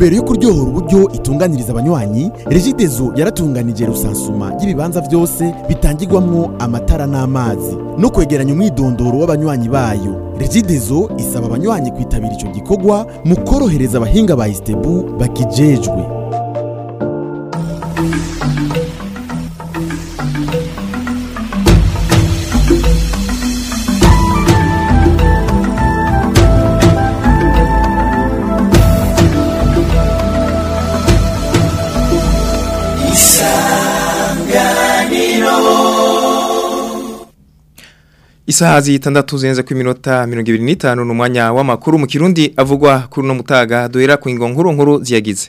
ntumbero yo kuryohora uburyo itunganiriza abanywanyi regidezo yaratunganije rusansuma y'ibibanza byose bitangirwamwo amatara n'amazi no kwegeranya umwidondoro w'abanywanyi bayo regidezo isaba abanywanyi kwitabira ico gikorwa mu korohereza abahinga ba istebu bakijejwe Isaha zitandatu zenze ku minota 25 numwanya w'amakuru mu Kirundi avugwa kuri no mutaga duhera ku ingo nkuru nkuru ziyagize.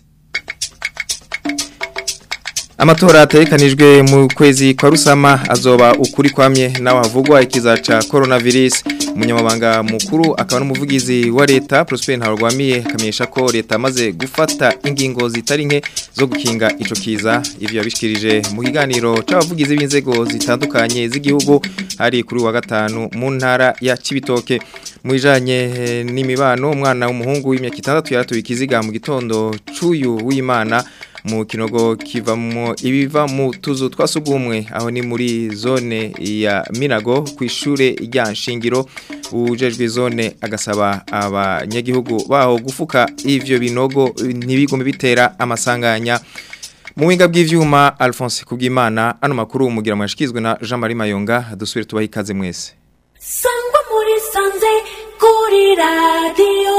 Amatora atekanijwe mu kwezi kwa rusama azoba ukuri kwamye nawe havugwa ikiza ca coronavirus umunyamabanga mukuru akaba n'umuvugizi wa leta Prosper Ntarwamiye kamenyesha ko leta maze gufata ingingo zitari nke zo gukinga ico kiza ivyo yabishikirije mu kiganiro c'abavugizi b'inzego zitandukanye z'igihugu hari kuri wa gatanu mu ntara ya Cibitoke mu bijanye n'imibano umwana w'umuhungu w'imyaka 6 yaratuye ikiziga mu gitondo cuyu w'Imana mu kinogo kivamo ibiva mu tuzu twasugumwe aho ni muri zone ya Minago ku ishure rya Nshingiro ujejwe zone agasaba abanyagihugu baho gufuka ivyo binogo ntibigume bitera amasanganya mu winga bw'ivyuma Alphonse Kugimana ano makuru umugira mwashikizwe na Jean Marie Mayonga dusubire tubaha ikaze mwese sangwa muri sanze kuri radio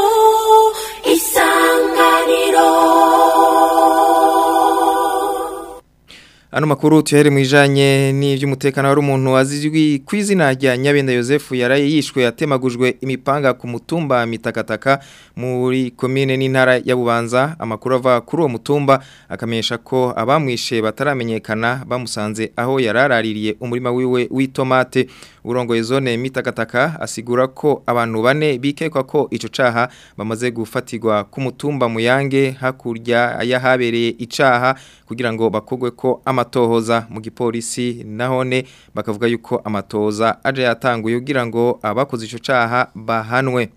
isanganiro Ano makuru tuhere mwijanye n'ivy'umutekano wari umuntu azizwi kwizina rya Nyabenda Joseph yaraye yishwe yatemagujwe imipanga ku mutumba mitakataka muri commune n'intara ya Bubanza amakuru ava kuri uwo mutumba akamenyesha ko abamwishe bataramenyekana bamusanze aho yararaririye umurima wiwe w'itomate urongoye zone mitakataka asigura ko abantu bane bikekwa ko ico caha bamaze gufatirwa ku mutumba muyange hakurya yahabereye icaha kugira ngo bakogwe ko amatohoza mu gipolisi nahone bakavuga yuko amatoza aje yatanguye kugira ngo abakoze ico caha bahanwe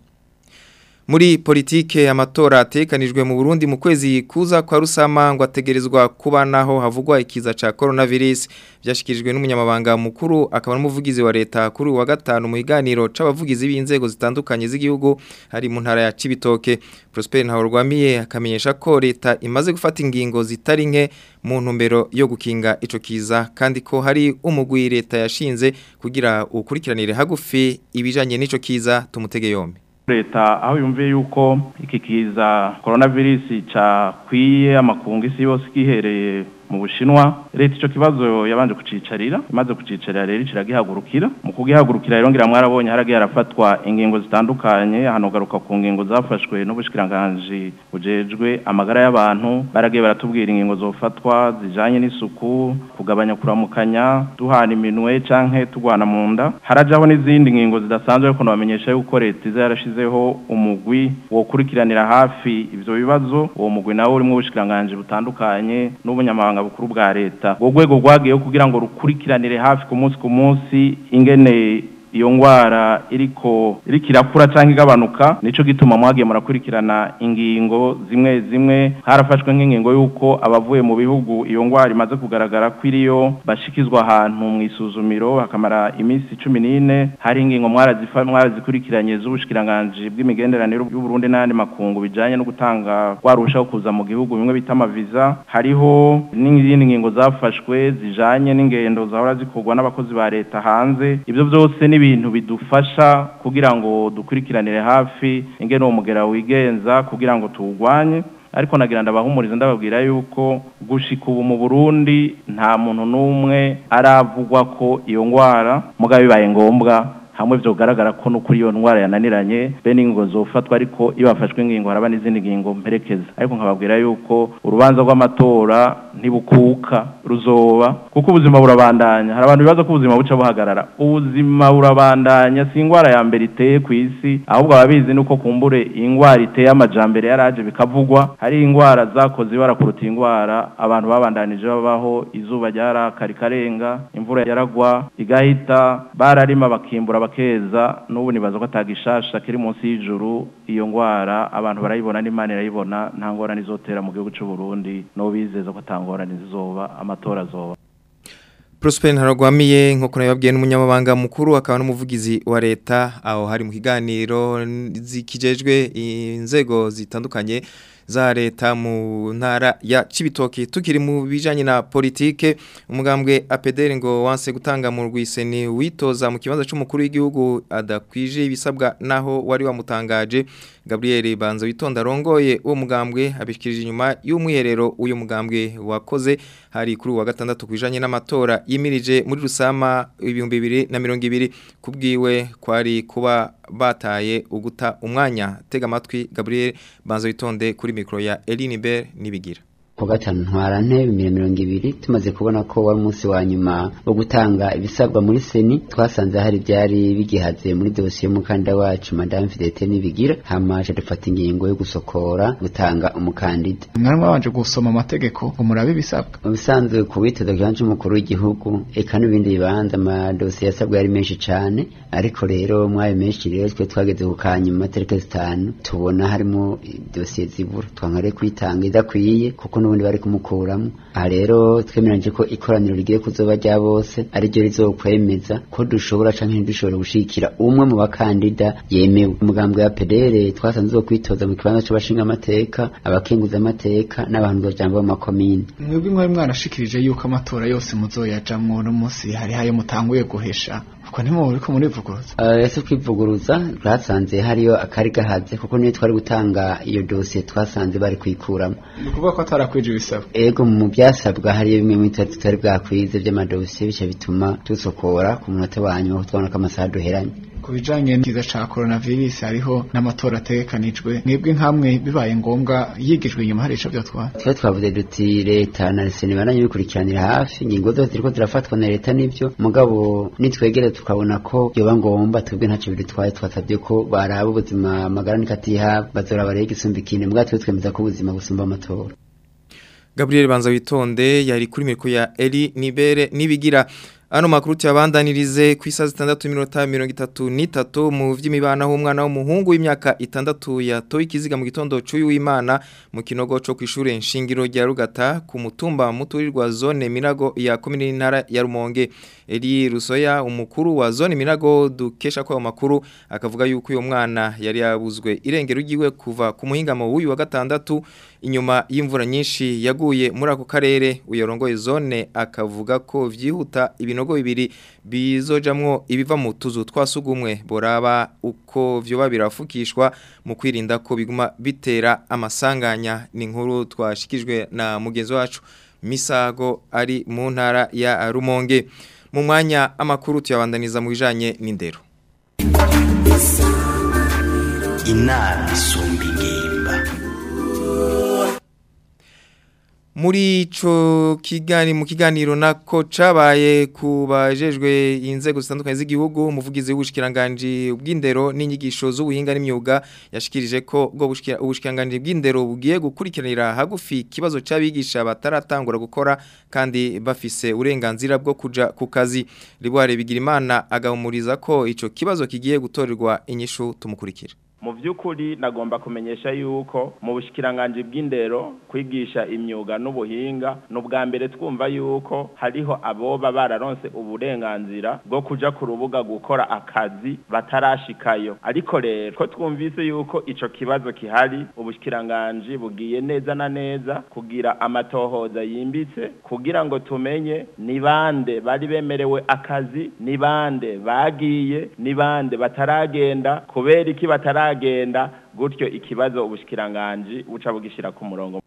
muri politike amatora atekanijwe mu Burundi mu kwezi kuza kwa rusama ngo ategerezwa kuba naho havugwa ikiza ca coronavirus byashikirijwe n'umunyamabanga mukuru akaba n'umuvugizi wa leta kuri wa gatanu mu higaniro c'abavugizi b'inzego zitandukanye z'igihugu hari mu ntara ya Cibitoke Prosper Ntahorwamiye akamenyesha ko leta imaze gufata ingingo zitari nke mu ntumbero yo gukinga ico kiza kandi ko hari umugwi leta yashinze kugira ukurikiranire hagufi ibijanye n'ico kiza tumutege yombi leta aho yumviye yuko iki kiza coronavirus cakwiye amakungu isi yose kihereye mu bushinwa leta ico kibazo yabanje kucicarira imaze kucicarira rero kiragihagurukira mu kugihagurukira rero ngira mwarabonye haragiye harafatwa ingingo zitandukanye hano garuka ku ngingo zafashwe n'ubushikiranganje bujejwe amagara y'abantu baragiye baratubwira ingingo zofatwa zijanye n'isuku kugabanya kuramukanya duhana iminwe canke tugwana mu nda harajaho n'izindi ngingo zidasanzwe ariko nabamenyesha yuko leta iza yarashizeho umugwi wo kurikiranira hafi ivyo bibazo uwo mugwi nawo urimo ubushikiranganje butandukanye n'ubunyamabanga bukuru bwa leta ubwo rwego rwagiyeho kugira ngo rukurikiranire hafi ku munsi ku munsi ingene iyo ngwara iriko iriko irakura cyangwa igabanuka nico gituma mwagiye murakurikirana ingingo zimwe zimwe harafashwe nk'ingingo y'uko abavuye mu bihugu iyo ngwara imaze kugaragara ko iriyo bashikizwa ahantu mu isuzumiro hakamara iminsi cumi n'ine hari ingingo mwarazikurikiranye z'ubushikiranganje bw'imigenderanire y'u Burundi n'andi makungu bijanye no gutanga rwarushaho kuza mu gihugu bimwe bita amaviza hariho n'izindi ngingo zafashwe zijanye n'ingendo zahora zikorwa n'abakozi ba leta hanze ivyo byose ni ibintu bidufasha kugira ngo dukurikiranire hafi ingene uwo mugera wigenza kugira ngo tuwugwanye ariko nagira ndabahumuriza ndababwira yuko gushika ubu mu Burundi nta muntu n'umwe aravugwa ko iyo ngwara mugabo bibaye ngombwa hamwe vyogaragara ko no kuri iyo ndwara yananiranye bene ingingo zofatwa ariko iyo bafashwe ingingo haraba n'izindi ngingo mperekeza ariko nkababwira yuko urubanza rw'amatora ntibukuka ruzoba kuko ubuzima burabandanya hari abantu bibaza ko ubuzima buca buhagarara ubuzima burabandanya si indwara ya mbere iteye ku isi ahubwo ababizi nuko kumbure indwara iteye amajambere yaraje bikavugwa hari indwara zakoze ibara kuruta indwara abantu babandanije babaho izuba ryaraka rikarenga imvura yaragwa igahita bararima bakimbura abakeza n'ubu nibaza ko atagishasha kiri munsi y'ijuru iyo ngwara abantu barayibona n'imana irayibona nta ngorane izotera mu gihugu cy'u Burundi no bizeza ko atangorane zizoba amatora azoba Prosper Ntaragwamiye nko kunababwiye n'umunyamabanga mukuru akaba n'umuvugizi wa leta aho hari mu kiganiro zikijejwe inzego zitandukanye za leta mu ntara ya Cibitoke tukiri mu bijanye na politike umugambwe APDR ngo wanse gutanga mu rwiseni witoza mu kibanza c'umukuru w'igihugu adakwije ibisabwa naho wari wamutangaje Gabriel Banzo witonda rongoye uwo mugambwe abishikirije inyuma y'umwiherero uyu mugambwe wakoze hari kuri wa gatandatu kwijanye n'amatora yimirije muri rusama ibihumbi bibiri na mirongo ibiri kubwiwe kwari kuba bataye uguta umwanya tega amatwi Gabriel Banzo witonde kuri mikro ya Eline Ber nibigira ku gatanu ntwara ntebe mirongo ibiri tumaze kubona ko wari umunsi wa nyuma wo gutanga ibisabwa muri seni twasanze hari byari bigihaze muri dosiye y'umukandida wacu madame Fidete nibigira hamaje dufata ingingo yo gusokora gutanga umukandida mwari mwabanje gusoma amategeko ngo murabe ibisabwa mu bisanzwe ku witeza kanje umukuru w'igihugu eka n'ibindi bibanza amadosiye yasabwa yari menshi cyane ariko rero mwayo menshi rero twe twageze ku kanyuma tariki zitanu tubona harimo dosiye zibura twankare kwitanga idakwiye kuko n'ubundi bari kumukuramo aha rero twemeranyije ko ikoraniro rigiye kuzoba rya bose ariryo rizokwemeza ko dushobora canke ntidushobora gushikira umwe mu bakandida yemewe umugambwe wa PDR twasanze zo kwitoza mu kibanza c'abashinga amateka abakenguza amateka n'abantu bajambo mu makomine mwebwe mwari mwarashikirije yuko amatora yose muzoyajamwo no munsi hari hayo mutanguye guhesha uko ntimuburi ko murivuguruza uh, ese kwivuguruza twasanze hariyo akari gahaze kuko niyo twari gutanga iyo dosiye twasanze bari kuyikuramo ni ukuvuga ko atarakwije ibisabwa ego mu byasabwa hariyo bimwe mu bitatu tutari bwakwize by'amadosiye bice bituma dusokora ku munota wa nyuma tubona ko amasaha duheranye ku bijanye n'ikiza ca coronavirus hariho n'amatora ategekanijwe mwebwe nkamwe bibaye ngombwa yigijwe inyuma hari ico vyotwara twe twavuze duti leta na reseni baranye bikurikiranira hafi ingingo zose ziriko zirafatwa na leta nivyo mugabo nitwegere tukabona ko yoba ngomba twebwe ntaco bidutwaye twasabye ko baraba ubuzima amagara nikatiha bazora barege igisumba ikindi mugabo twe twemeza ko ubuzima busumba amatora Gabriel Banza witonde yari kuri miriko ya Eli Nibere nibigira Ano makuru tuyabandanirize ku isaha zitandatu iminota mirongo itatu n'itatu mu vy'imibana h'umwana w'umuhungu w'imyaka itandatu yatoye ikiziga mu gitondo c'uyu w'Imana mu kinogo co kw'ishure nshingiro rya Rugata ku mutumba muturirwa zone Minago ya komine y'intara ya Rumonge Eli Rusoya umukuru wa zone Minago dukesha ko makuru akavuga yuko uyo mwana yari yabuzwe irengero ryiwe kuva ku muhingamo w'uyu wa gatandatu inyuma y'imvura nyinshi yaguye muri ako karere uyorongoye zone akavuga ko vyihuta ibinogo bibiri bizojamwo ibiva mu tuzu twasugumwe boraba uko vyoba birafukishwa mu kwirinda ko biguma bitera amasanganya ni inkuru twashikijwe na mugenzi wacu Misago ari mu ntara ya Rumonge mu mwanya amakuru tuyabandaniza mu bijanye n'indero inama isumba ingimba muri ico kigani mu kiganiro nako cabaye kubajejwe inzego zitandukanye z'igihugu umuvugizi w'ubushikiranganje bw'indero n'inyigisho z'ubuhinga n'imyuga yashikirije ko bwo ubushikiranganje bw'indero bugiye gukurikiranira hagufi kibazo c'abigisha bataratangura gukora kandi bafise uburenganzira bwo kuja ku kazi ribware bigira imana agahumuriza ko ico kibazo kigiye gutorerwa inyishu tumukurikira mu by'ukuri nagomba kumenyesha yuko mu bushikiranganje bw'indero kwigisha imyuga n'ubuhinga n'ubwa mbere twumva yuko hariho aboba bararonse uburenganzira bwo kuja ku rubuga gukora akazi batarashikayo ariko rero ko twumvise yuko ico kibazo kihari ubushikiranganje bugiye neza na neza kugira amatohoza yimbitse kugira ngo tumenye ni bande bari bemerewe akazi ni bande bagiye ni bande bataragenda kubera iki batara agenda gutyo ikibazo ubushikiranganje buca bugishira ku murongo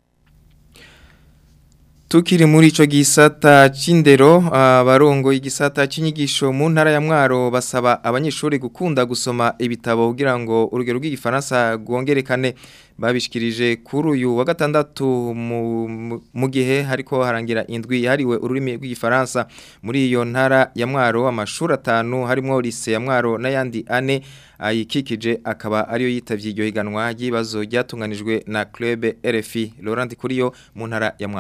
Tukiri muri ico gisata c'indero abarongo igisata c'inyigisho mu ntara ya Mwaro basaba abanyeshuri gukunda gusoma ibitabo kugira ngo urugero rw'igifaransa rwongerekane babishikirije kuri uyu wa gatandatu mu gihe hariko harangira indwi yahariwe ururimi rw'igifaransa muri iyo ntara ya Mwaro amashuri atanu harimo lise ya Mwaro n'ayandi ane ayikikije akaba ariyo yitavye iryo higanwa ry'ibibazo ryatunganijwe na Club RFI Laurent Kuriyo mu ntara ya Mwaro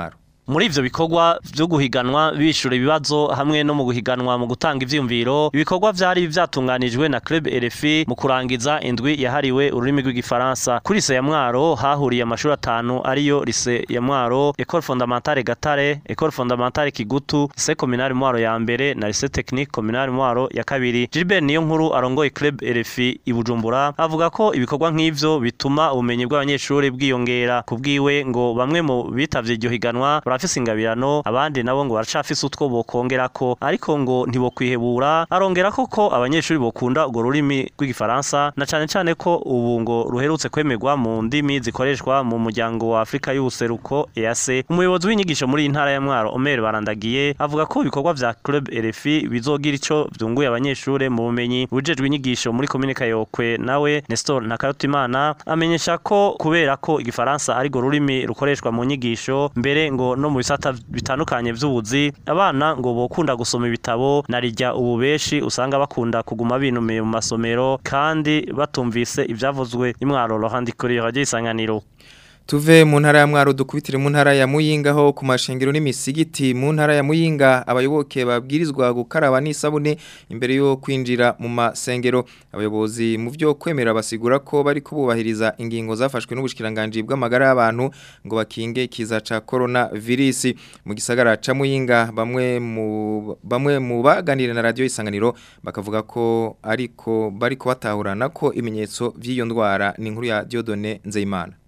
muri ivyo bikorwa vyo guhiganwa bishura ibibazo hamwe no mu guhiganwa mu gutanga ivyiyumviro ibikorwa vyari vyatunganijwe na Club RFI mu kurangiza indwi yahariwe ururimi rw'igifaransa kuri se ya Mwaro hahuriye amashuri atanu ariyo lise ya Mwaro Ecole Fondamentale Gatare Ecole Fondamentale Kigutu Lycée Communale Mwaro ya mbere na Lycée Technique Communale Mwaro ya kabiri Gilbert niyo nkuru arongoye Club RFI i Bujumbura avuga ko ibikorwa nk'ivyo bituma ubumenyi bw'abanyeshuri bwiyongera kubwiwe ngo bamwe mu bitavye iryo higanwa barafise ingabirano abandi nabo ngo baracafise utwo bokongerako ariko ngo ntibokwihebura arongera ko ko abanyeshuri bokunda urwo rurimi rw'igifaransa na cane cane ko ubu ngo ruherutse kwemerwa mu ndimi zikoreshwa mu muryango wa Afrika y'ubuseruko EAC umuyobozi w'inyigisho muri iyi ntara ya Mwaro Omer Barandagiye avuga ko ibikorwa vya Club RFI bizogira ico vyunguye abanyeshuri mu bumenyi bujejwe inyigisho muri komine Kayokwe nawe Nestor Ntakarutimana amenyesha ko kubera ko igifaransa ari go rurimi rukoreshwa mu nyigisho mbere ngo no mu bisata bitandukanye vy'ubuzi abana ngo bokunda gusoma ibitabo narijya ubu beshi usanga bakunda kuguma binumiye mu masomero kandi batumvise ivyavuzwe imwaro Laurent Dikori radio isanganiro Tuve mu ntara ya Mwaro dukubitire mu ntara ya Muyinga ho ku mashengero n'imisigiti mu ntara ya Muyinga abayoboke babwirizwa gukaraba n'isabune imbere yo kwinjira mu masengero abayobozi mu byo kwemera basigura ko bari kububahiriza ingingo zafashwe n'ubushikiranganje bw'amagara y'abantu ngo bakinge kiza ca corona virus mu gisagara ca Muyinga bamwe mu bamwe mu baganira na radio isanganiro bakavuga ko ariko bari kubatahurana ko ibimenyetso vy'iyo ndwara ni inkuru ya Diodone Nzeyimana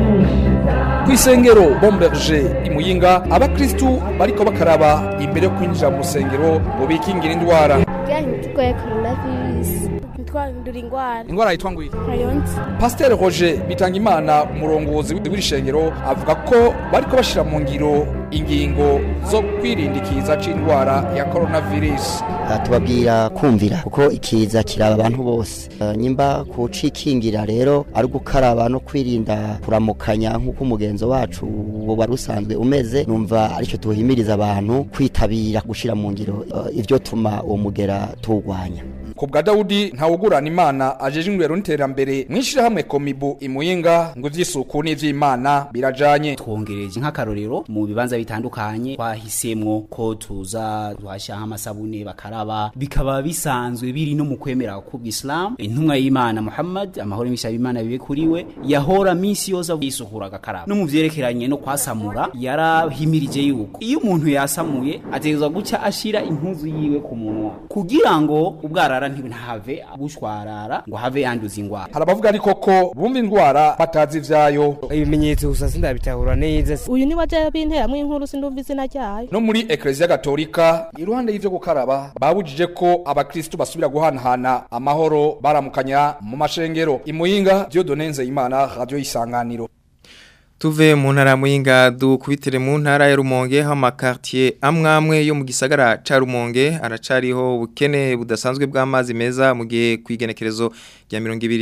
Kwisengero Bomberger imuyinga abakristu bariko bakaraba imbere yo kwinjira mu rusengero ngo bikingira indwara turwaye coronavirus ntitwandura indwara indwara yitwa ngwiri ntayonzi Pasteur Roger Bitangimana umurongozi w'iri shengero avuga ko bariko bashira mu ngiro ingingo zo kwirindikiza c'indwara ya coronavirus tubabwira kumvira kuko ikiza kiraba abantu bose Eh, nyimba kucikingira rero ari gukaraba no kwirinda kuramukanya nk'uko umugenzo wacu wari usanzwe umeze numva aricyo tuhimiriza abantu kwitabira gushira mu ngiro eh, ivyo tuma uwo mugera tuwurwanya ku bwa Dawudi ntawugurana imana ajeje ingwero n'iterambere mwishirahamwe komibu imuyinga ngo ivy'isuku n'ivy'imana birajanye twongereje nk'akarorero mu bibanza bitandukanye twahisemwo ko tuza tuhashyira nk'amasabune bakaraba bikaba bisanzwe biri no mu kwemera k'ubwisilamu intumwa y'imana muhammad amahoro n'ibishya b'imana bibe kuri we yahora minsi yose yisukura agakaraba no mu vyerekeranye no kwasamura yarahimirije yuko iyo umuntu yasamuye ategerezwa guca ashira impuzu yiwe ku munwa kugira ngo ubwarara ntihave bushwarara ngo have yanduza ingwara hari abavuga ariko ko bumva indwara batazi ivyayo ibimenyetso gusa sindabitahura neza uyu ni waje binteramwo inkuru sindumva izina ryayo no muri ekleziya gatolika iruhande y'ivyo gukaraba babujije ko abakristu basubira guhanahana amahoro baramukanya mu mashengero imuyinga Dieudonne Nzeyimana radio isanganiro Tuve mu ntara ya Muyinga dukubitire mu ntara ya Rumonge ha makartier amwamwe yo mu gisagara ca Rumonge aracariho ubukene budasanzwe bw'amazi meza mu gihe kwigenekerezo rya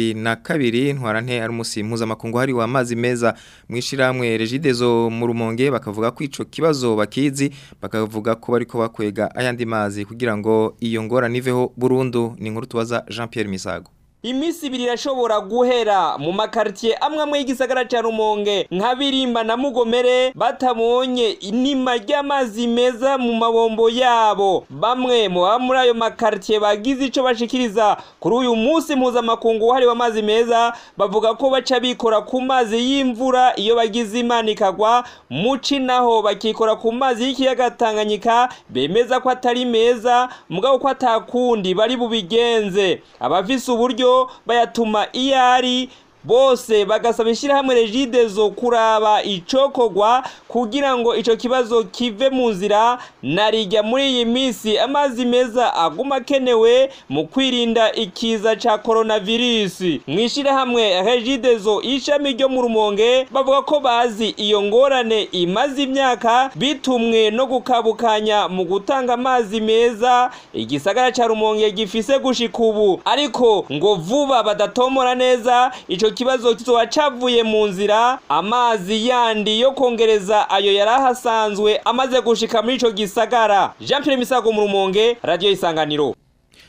2022 ntwarante ari umusi mpuzamakungu hari wa amazi meza mwishiramwe Regidezo mu Rumonge bakavuga ko ico kibazo bakizi bakavuga ko bariko bakwega ayandi mazi kugira ngo iyo ngora niveho burundu ni inkuru tubaza Jean Pierre Misago Imisi ibiri irashobora guhera mu makartier amwe amwe y'igisagara ca Rumonge nka Birimba na Mugomere batabonye inima ry'amazi meza mu mabombo yabo bamwe mu baba muri ayo makartier bagize ico bashikiriza kuri uyu munsi mpuzamakungu wahariwe amazi meza bavuga ko baca bikora ku mazi y'imvura iyo bagize imana ikagwa muci naho bakikora ku mazi y'ikiyaga Tanganyika bemeza ko atari meza mugabo ko atakundi bari bubigenze abafise uburyo bayatuma iyo ari bose bagasaba ishyirahamwe regidezo kuraba icokogwa kugira ngo ico kibazo kive mu nzira narijya muri iyi minsi amazi meza aguma akenewe mu kwirinda ikiza ca coronavirus mu ishyirahamwe regidezo ishami ryo mu rumonge bavuga ko bazi iyo ngorane imaze imyaka bitumwe no gukabukanya mu gutanga amazi meza igisagara ca rumonge gifise gushika ubu ariko ngo vuba badatomora neza ico kibazo kizoba cavuye mu nzira amazi yandi yo kongereza ayo yari ahasanzwe amaze gushika muri ico gisagara Jean Pierre Misago mu Rumonge Radio Isanganiro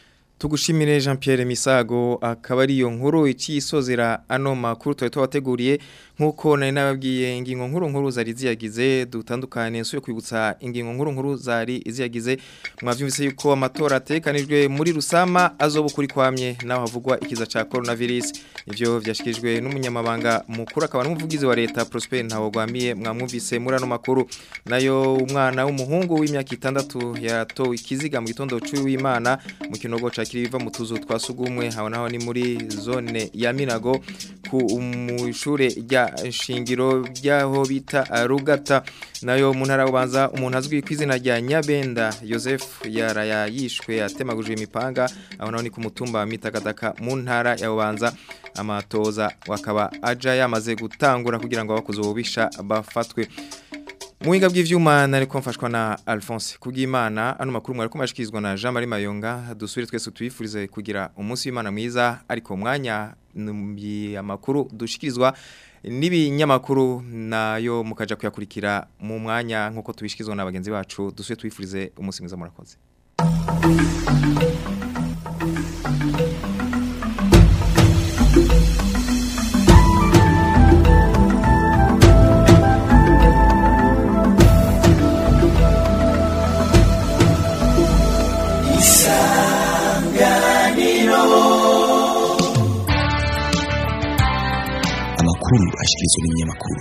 tugushimire Jean Pierre Misago akaba ari yo nkuru icisozera ano makuru twari twabateguriye nkuko nari nababwiye ingingo nkuru nkuru zari ziyagize dutandukane nsuye kwibutsa ingingo nkuru nkuru zari ziyagize mwavyumvise yuko amatora atekanijwe muri rusama azoba kuri kwamye naho havugwa ikiza ca coronavirus ivyo vyashikirijwe n'umunyamabanga mukuru akaba n'umuvugizi wa leta Prosper Ntawogwamiye mwamwumvise muri ano makuru nayo umwana w'umuhungu w'imyaka itandatu yatowe ikiziga mu gitondo c'uwimana mu kinogo ca kiriva mu tuzu twasugumwe haho naho ni muri zone ya Minago ku mushure rya shingiro ryaho bita Rugata nayo mu ntara ubanza umuntu azwi ku izina rya Nyabenda Joseph yaraya yishwe atemaguje imipanga aho naho ni ku mutumba wa Mitakataka mu ntara ya ubanza amatoza wakaba aja yamaze gutangura kugira ngo abakuze ububisha bafatwe Muhinga bw'ivyuma nariko mfashwa na Alphonse Kugimana ano makuru mwari kumashikizwa na Jean Marie Mayonga dusubire twese tuyifurize kugira umunsi w'Imana mwiza ariko mwanya amakuru dushikirizwa n'ibinyamakuru nayo mukaja kuyakurikira mu mwanya nkuko tubishikizwa na bagenzi bacu dusubire tuyifurize umunsi mwiza murakoze amakuru ashikirizwa n'ibinyamakuru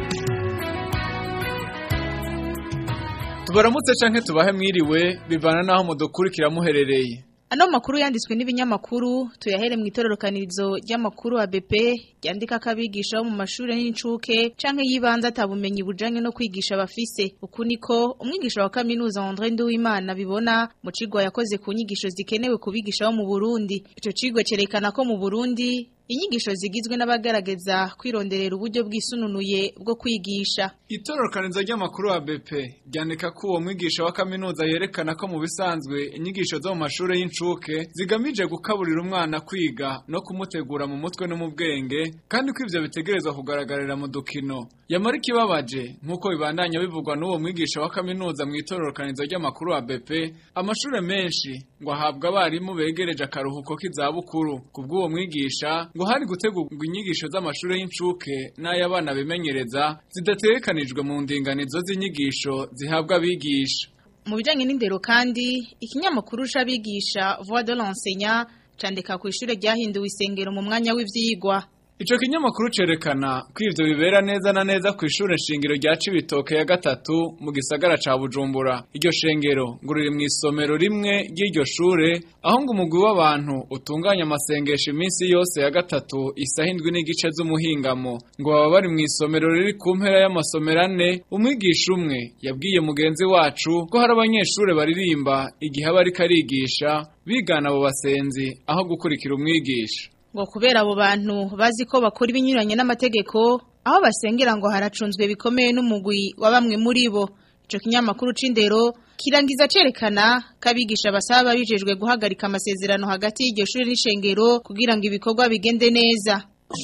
tubaramutse canke tubahe mwiriwe bivana naho mudukurikira muherereye Ano makuru yanditswe n'ibinyamakuru tuyahere mu itororokanirizo ry'amakuru wa BP ryandika kabigisha mu mashuri y'incuke canke yibanza atabumenyi bujanye no kwigisha bafise uku niko umwigisha wa kaminuza André Nduwimana bibona mu cigwa yakoze ku nyigisho zikenewe kubigisha bo mu Burundi ico cigwa cerekana ko mu Burundi inyigisho zigizwe n'abagaragaza kwironderera uburyo bwisununuye bwo kwigisha itororokanizo ry'amakuru wa BP ryandika ko uwo mwigisha wa kaminuza yerekana ko mu bisanzwe inyigisho zo mu mashuri y'incuke zigamije gukaburira umwana kwiga no kumutegura mu mutwe no mu bwenge kandi ko ivyo bitegerezwa kugaragarira mu dukino yamara ikibabaje nk'uko bibandanya bivugwa n'uwo mwigisha wa kaminuza mu itororokanizo ry'amakuru wa BP amashuri menshi ngo ahabwa abarimu begereje akaruhuko k'izabukuru kubw'uwo mwigisha ngo hari gutegurwa inyigisho z'amashuri y'incuke n'ay'abana bimenyereza zidatekanijwe mu ndinganizo z'inyigisho zihabwa abigisha mu bijanye n'indero kandi ikinyamakuru c'abigisha Voix de l'enseignant candika ku ishure ryahinduwe isengero mu mwanya w'ivyigwa Ico kinyamakuru cerekana ko ivyo bibera neza na neza ku ishure shingiro rya Cibitoke ya gatatu mu gisagara ca Bujumbura. Iryo shengero ngo riri mu isomero rimwe ry'iryo shure aho ngo umugwi w'abantu utunganya amasengesho iminsi yose ya gatatu isaha indwi n'igice z'umuhingamo ngo baba bari mu isomero riri ku mpera y'amasomero ane umwigisha umwe yabwiye mugenzi wacu ko hari abanyeshure baririmba igihe aba ariko arigisha bigana abo basenzi aho gukurikira umwigisha ngo kubera abo bantu bazi ko bakora ibinyuranye n'amategeko aho basengera ngo haracunzwe bikomeye n'umugwi wa bamwe muri bo ico kinyamakuru c'indero kirangiza cerekana ko abigisha basaba babijejwe guhagarika amasezerano hagati y'iryo shuri n'ishengero kugira ngo ibikorwa bigende neza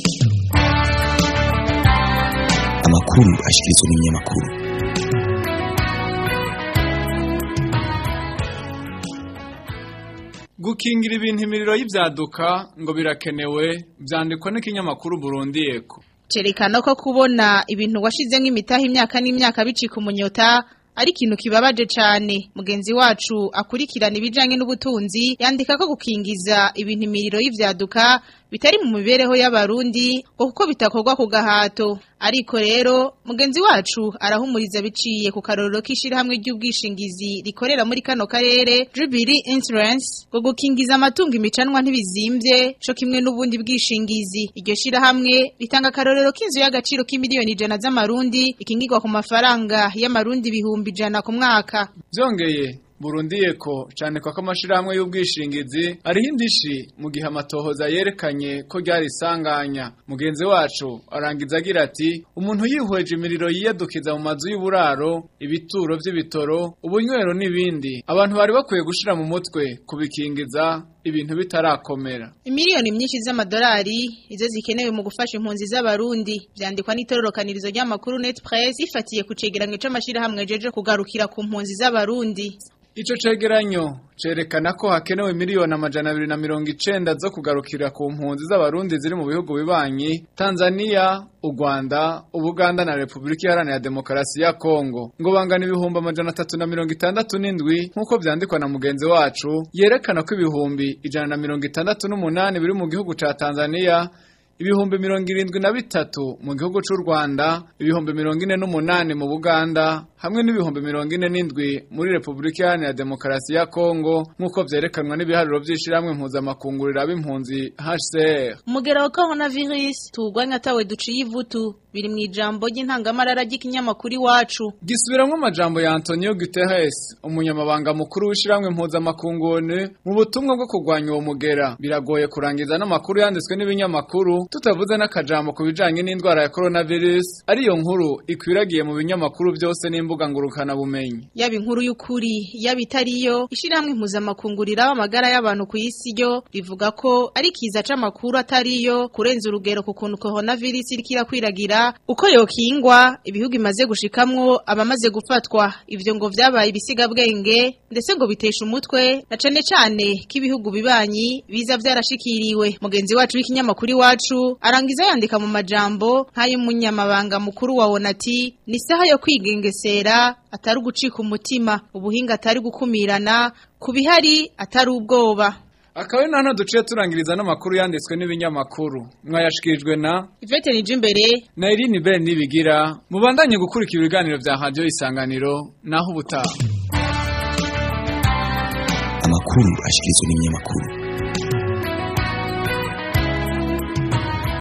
amakuru ashikirizwa n'ibinyamakuru gukingira ibintu imiriro y'ibyaduka ngo birakenewe byandikwa n'ikinyamakuru Burundi Eko cerekana ko kubona ibintu washize nk'imitaha imyaka n'imyaka bicika umunyota ari ikintu kibabaje cyane mugenzi wacu akurikirana ibijanye n'ubutunzi yandika ko gukingiza ibintu imiriro y'ivyaduka bitari mu mibereho y'abarundi ngo kuko bitakorwa ku gahato ariko rero mugenzi wacu arahumuriza biciye ku karorero k'ishirahamwe ry'ubwishingizi rikorera muri kano karere Jubilee Insurance ngo gukingiza amatungo imicanwa ntibizimvye co kimwe n'ubundi bwishingizi iryo shirahamwe ritanga akarorero k'inzu y'agaciro k'imiliyoni ijana z'amarundi ikingirwa ku mafaranga y'amarundi ibihumbi ijana ku mwaka byongeye Burundi eko cyane ko amashirahamwe y'ubwishingizi ariho indishi mu gihe amatohoza yerekanye ko ryari isanganya mugenzi wacu arangiza agira ati umuntu yihweje imiriro yiyadukiza mu mazu y'uburaro ibituro by'ibitoro ubunywero n'ibindi abantu bari bakwiye gushira mu mutwe kubikingiza ibintu bitarakomera Imiliyoni myinshi z'amadolari izo zikenewe mu gufasha impunzi z'abarundi byandikwa n'itororokanirizo ry'amakuru Net Press ifatiye ku cegeranyo c'amashirahamwe jeje kugarukira ku mpunzi z'abarundi Ico cegeranyo cerekana ko hakenewe miliyoni amajana abiri na mirongo icenda zo kugarukira ku mpunzi z'abarundi ziri mu bihugu bibanyi Tanzania, u Rwanda, Ubuganda na Repubulika Iharanira Demokarasi ya Kongo ngo bangana ibihumbi amajana atatu na mirongo itandatu n'indwi nk'uko vyandikwa na mugenzi wacu yerekana ko ibihumbi ijana na mirongo itandatu n'umunani biri mu gihugu ca Tanzania ibihumbi mirongo irindwi na bitatu mu gihugu c'u Rwanda ibihumbi mirongo ine n'umunani mu Buganda hamwe n'ibihumbi mirongo ine n'indwi muri Repubulika Iharanira Demokarasi ya Kongo nk'uko vyerekanwa n'ibiharuro vy'ishirahamwe mpuzamakungurira b'impunzi HCR umugera wa coronavirus tuwugwanya atawe duciye ivutu biri mu ijambo ry'intangamarara ry'ikinyamakuru iwacu gisubiramwo amajambo ya Antonio Guterres umunyamabanga mukuru w'ishirahamwe mpuzamakunguni mu butumwa bwo kurwanya uwo mugera biragoye kurangiza n'amakuru yanditswe n'ibinyamakuru tutavuze n'akajambo ku bijanye n'indwara ya coronavirus ariyo nkuru ikwiragiye mu binyamakuru byose n'imbuga ngurukana bumenyi yaba inkuru y'ukuri yaba itariyo ishirahamwe impuzamakungurira amagara y'abantu ku isi ryo rivuga ko ari kiza c'amakuru atariyo kurenza urugero ku kuntu coronavirus iriko irakwiragira uko yokingwa ibihugu imaze gushikamwo abamaze gufatwa ivyo ngo vyabaye ibisigabwenge ndetse ngo bitesha umutwe na cane cane k'ibihugu bibanyi biza vyarashikiriwe mugenzi wacu w'ikinyamakuru iwacu arangiza yandika mu majambo nk'ay'umunyamabanga mukuru wa Onati ni saha yo kwigengesera atari ugucika umutima ubuhinga atari gukumirana ku bihari atari ubwoba akaba ari hano duciye turangiriza n'amakuru yanditswe n'ibinyamakuru mwayashikirijwe na Ivete nije imbere na Irene Ben nibigira mubandanye gukurikira ibiganiro vya radio isanganiro naho ubutaha amakuru ashikirizwa n'ibinyamakuru